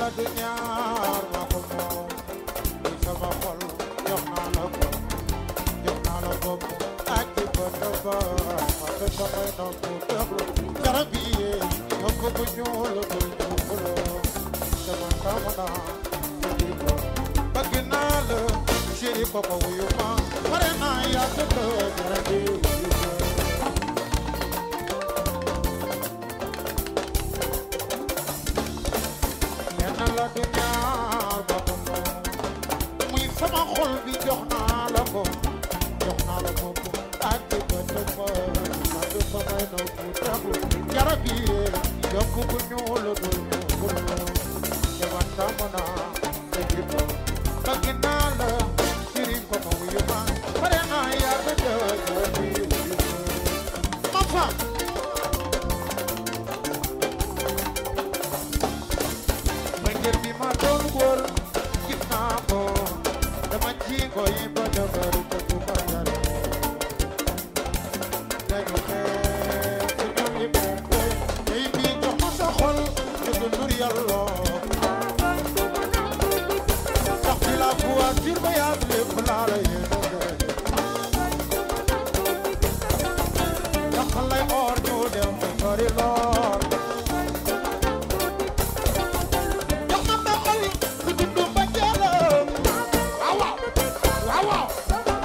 la du ñaar ma ko moom li sama xol jox naa la ko jox naa la bopp ak ci bët ba ma te samay nopp déglu garab yi yokk bu ñuul bu ñuul sama taamu naa sa jikko bëgg naa la chéri papa wuyu ma pare naa yaa tëdd garab yi wuyu ma lenn la du ñaar ba ko moom muy sama xol bi jox naa la ko jox naa la ko ak di ba dëgg ma ma du samay nopp déglu garab yi yokk bu ñuul bu ñuul dama tàmm naa sa jikko bëgg naa la sëriñ ko ma wuyu ma pare naa yaa tëdd garab yi wuyu ma ma fa ma ngir bi ma doon wóor gis naa ko dama ci koy ba dëgër te du ma yar dañu xeex te ñu liberté tey bii jox ma sa xol te du nur yàlla sax bi la voiture ba yaat lépp laa la yéene ndax lay or ñu dem te sori lool jox ma sa xol ku dundu ba jeelam waaw waaw waaw waaw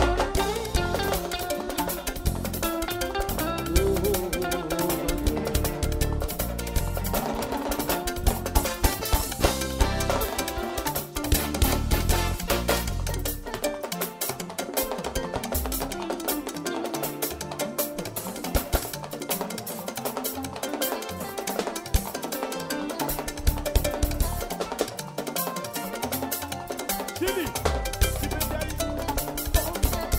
Sidi Sidi Ndiaye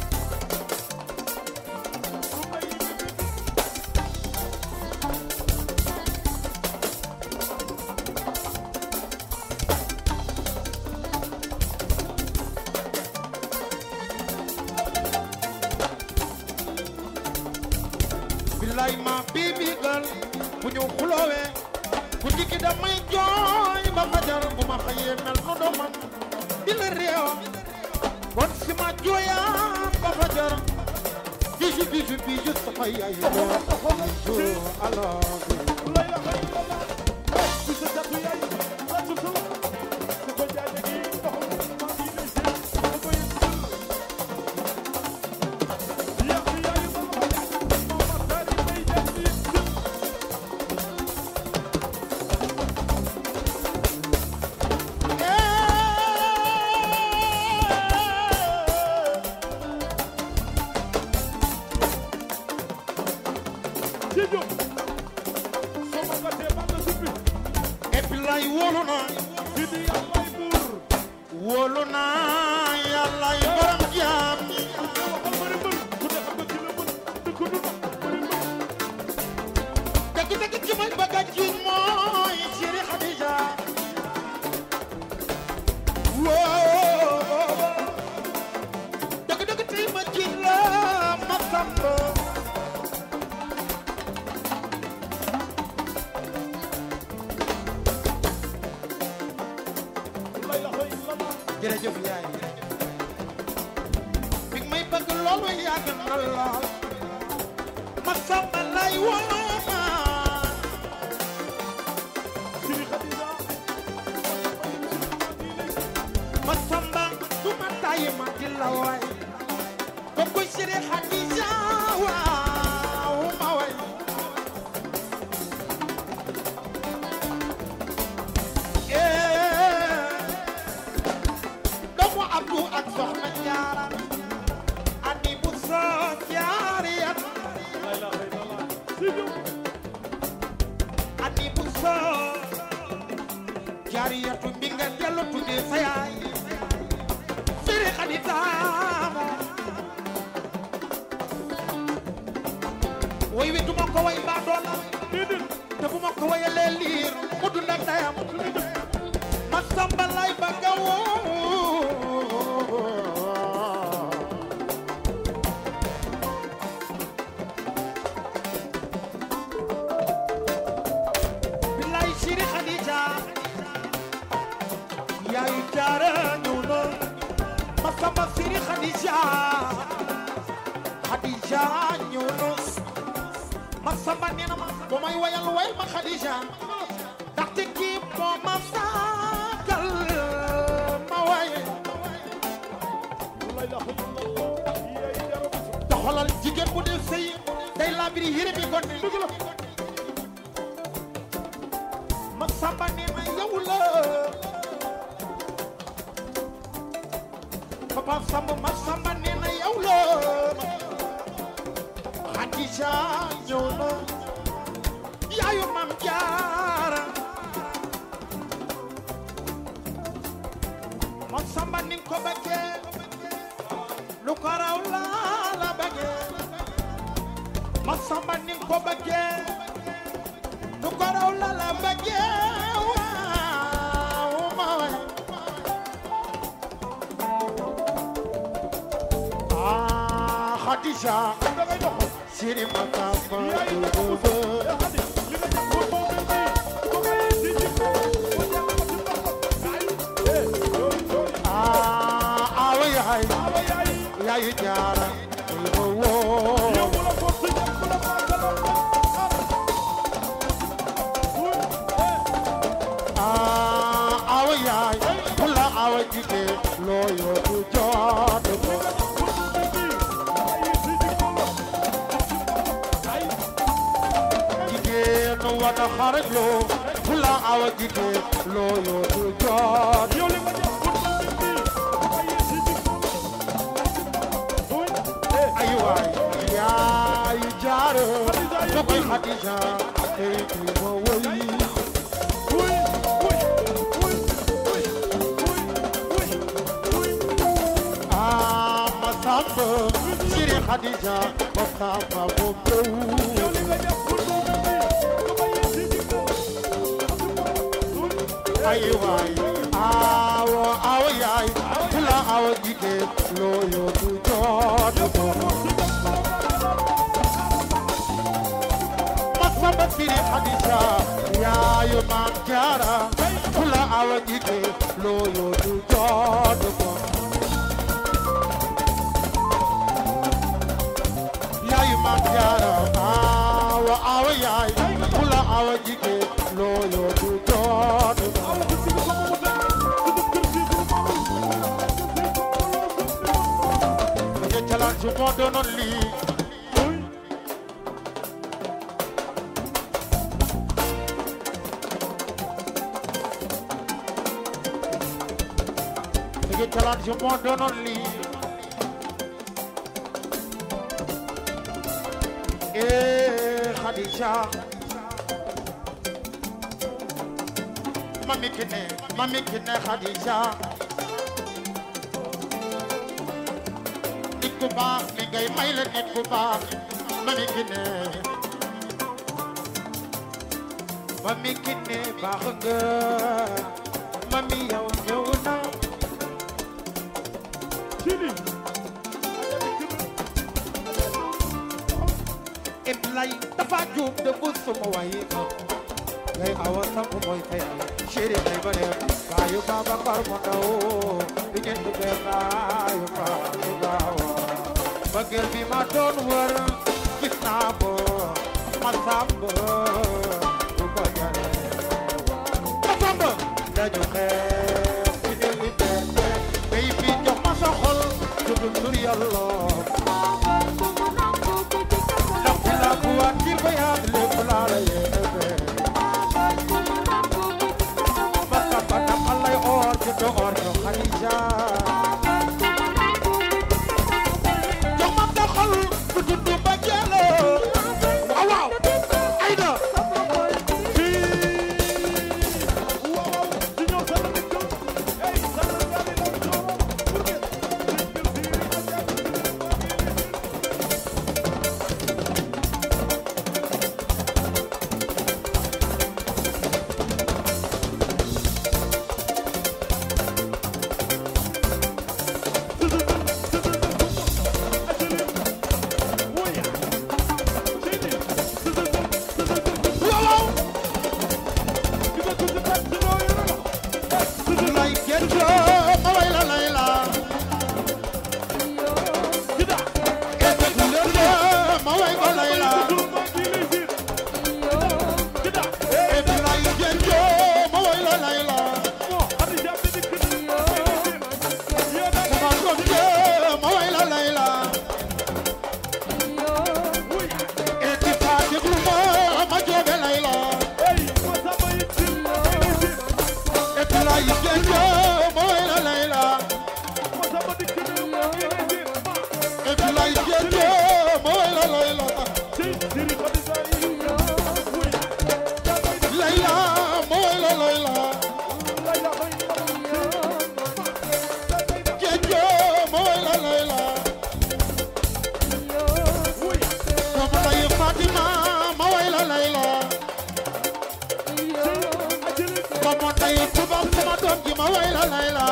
billaay ma bibi gal bu ñu xuloowee ku dikki damay jooy ba fajar bu ma xëyee mel nu doomam di la réew kon si ma jooyaa ba fajar biju biju biju sama yaay biju alors la ilaha illallah ci sa jatu yaay la ci su su ko jaay gi doxal ma ngi lay seen ko koy ya fi yaay ma ma jaay ma ma tari may jaay bi ci jóg soo ma gàttee ba nga suppi et puis lay wóolu naa Sidi yàllaay buur wóolu naa yàlla yu borom jaam ñi waxal bëri mbër ku ne xam nga ki la mën dëkk du nax bëri mbër dëgg dëgg ci may bëgg a jiiñ mooy Siri Khadija woo dëgg dëgg tey ma jiiñ la ma samba la ilaha illallah jërëjëf yaay bi may bëgg loolu yàgg na lool ma samba lay woo Sidi Khadija ma samba du ma tàyyi ma di la waay kooku Siri Khadija waaw ma waay eh doomu Abdou ak Soxna Jaara ani bu soo jaariyat la ilaha illallah Sidi ani bu soo jaariyatu bi nga dellu tuddee sa yaay Siri Khadija way wi duma ko way mbaa doona déedéet te bu ma ko wayalee liir mu dund ak ndeyam ma samba lay bëgg a woo billaay Siri Khadija jaara ñëw na Masamba Siri Khadija Khadija ñëw na Masamba nee na ma bu may wayal way ma Khadija ndaxte kii moo ma saagal ma waye la ilaha illallah yaay jaara doxalal jigéen bu dee sëy day labiri yére bi ko ne dëgg la Masamba nee na yow la Papa Samba Masamba nee na yow la Khadija ñëw na yaayu Mam Jaara Masamba ni ko bëggee lu ko raw laa la bëggee Masamba ni ko bëggee lu ko raw la la bëggee waaw ma waay ah Khadija da ngay dox Siri Makamba yaay jaara yaa xadi li nga jàpp ko moom mi ko ngay di di ko ko jàpp ko ci ndox ay eh yooyu yooyu ah awa yaay awa yaay yaayu jaara muy ma woo yow bu la force jàpp bu la maasaloon ah awa yaay kula awa jige loo yootu jot ko jigéen wada xaraj loo kula awa jige loo yootu jot ay waay yaayu jaara ko koy Khadija tey kuy ma woy ah Masamba Siri Khadija Masamba bu bew ay waay awo awo yaay kula awo jige loo yootu jot ko Masamba Siri Khadija yaayu Maam Jaara kula awo jige loo yootu jot ko yaayu Maam Jaara awo awo yaay kula awo jige loo yootu jot ko Oye jalan su moo doonoon lii Oye jalan su moo doonoon lii Eh Khadija Mami Kine Mami Kine Khadija nit ku baax li ngay may la nit ku baax Mami Kine Mami Kine baax nga Mami yow ñëw na Iblay dafa juum de bu suma wayi ko ngay awa sangu mooy kay chéri ay bare baayu baba kar mo ndaw di ngeen duggee baayu baayu baawa bëggeel bi ma doon wër gis naa ko ma sàmb du ko jare ma sàmb dañu xeex ci ne liberté bay bi jox ma sa xol dugul tur yàlla ndax la bu waat ci bayaat lépp laa la yéene Baka bata alay or jito or jo Khadija Jomam da xol bu tuddu ba jelo Waaw waaw Aïda la layla moo Khadija bi dikk na yow da sama doom je ma way la layla wuy eti fa déglu ma ma joobe layla ey ma samba yi ci eti lay jeje ma way la layla ma samba dikk na eti lay jeje ma way la layla ci diri Khadija yi wuy layla ma way la layla Layla bay jeje ma way la layla wuy sama day Fatima ma way la layla ajili sama day tubaab sama doom ji ma way la layla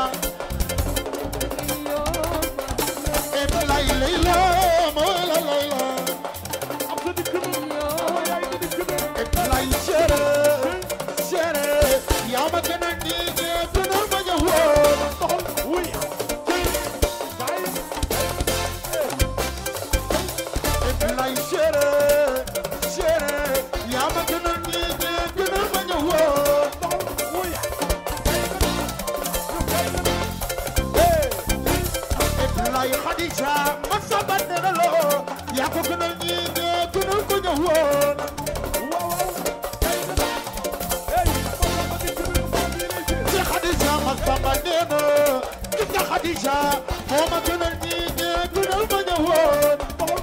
eti lay layla ma way la layla am sa dikk na sama yaay di dikk na eti lay chere chere yaa ma gën a nii gën a ma jox woon doxal wuy gaay eti lay chere chere yaa ma gën a nii gën a ma jox woon doxal wuy eti lay Khadija ma saba negalo yaa ko gën a nii gën a ma jox woon ci Khadija ma saba nee na gis nga Khadija moo ma gën a nii gën a ma jox woon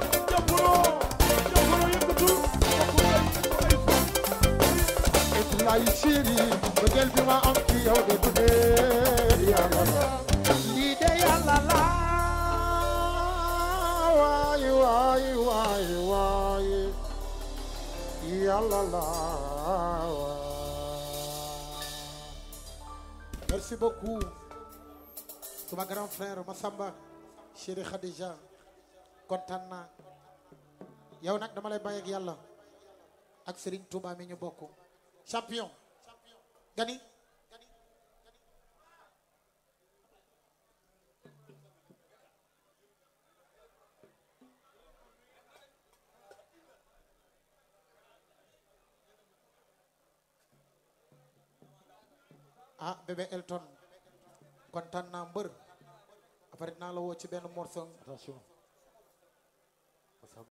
eti lay chéri bëggeel bi ma am ci yow de du dee yàlla la lii de yàlla la waay waay waay waay yàlla la waay. merci beaucoup suma grand frère Massamba chéri Khadija kontaan naa yow nag dama lay bàyyi ak yàlla ak Serigne Touba mi ñu bokk champion gani ah bébé Elton kontaan naa mbër après naa la woo ci benn morceau attention